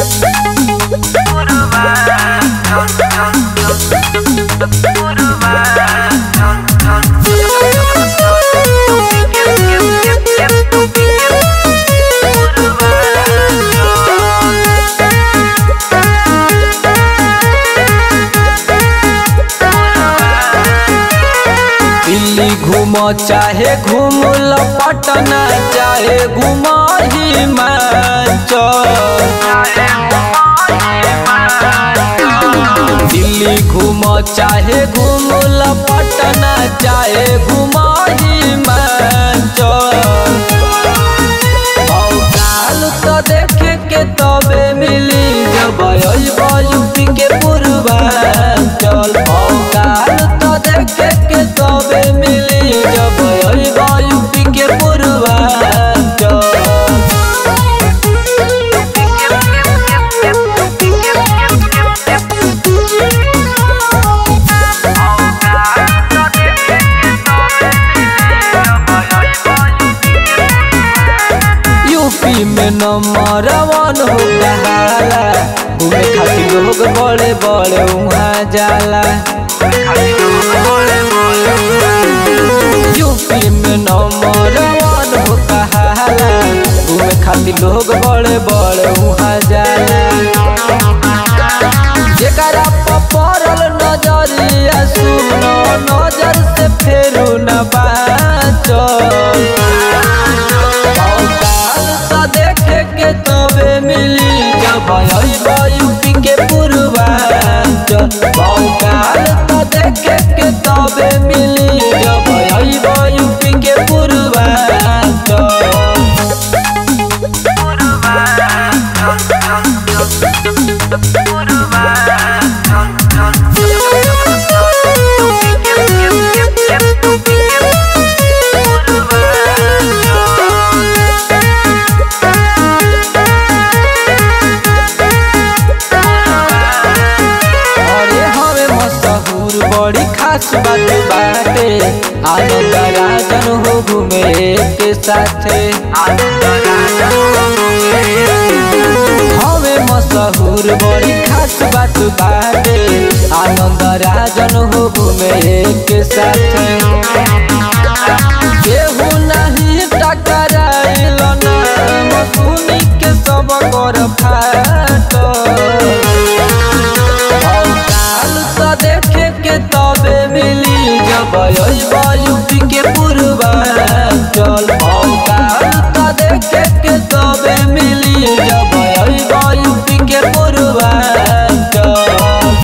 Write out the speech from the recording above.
दिल्ली घूम चाहे घूम ल पटना चाहे घूम हिमाचल दिल्ली घूम चाहे घूम ल पटना चाहे घूम हिमाचल काल तो देखे के तबे मिली जब अइब यूपी के पूर्वांचल काल तो देखे के तबे मिली जब अइब यूपी के पूर्वांचल यूपी में नंबर वन हो कहाला घूमे खातिर लोग बड़े बड़े वहाँ जाला यूपी में नंबर वन हो कहाला घूमे खातिर लोग बड़े बड़े वहाँ जाला जेकरा पर पड़ल नजरिया सुनो नजर से फेरू न बाचल काल तो देखे के तबे मिली जब अइब यूपी के पूर्वांचल काल तो देखे के तबे मिली जब अइब यूपी के पूर्वांचल अरे हवे मशहूर बड़ी खास बात बाटे आनंद राजन हो घूमे के साथे हवे मशहूर बड़ी खास बात बाटे आनंद राजन हो घूमे के साथे केहू नहीं टकराइल ना सुनी के सब कर फाटल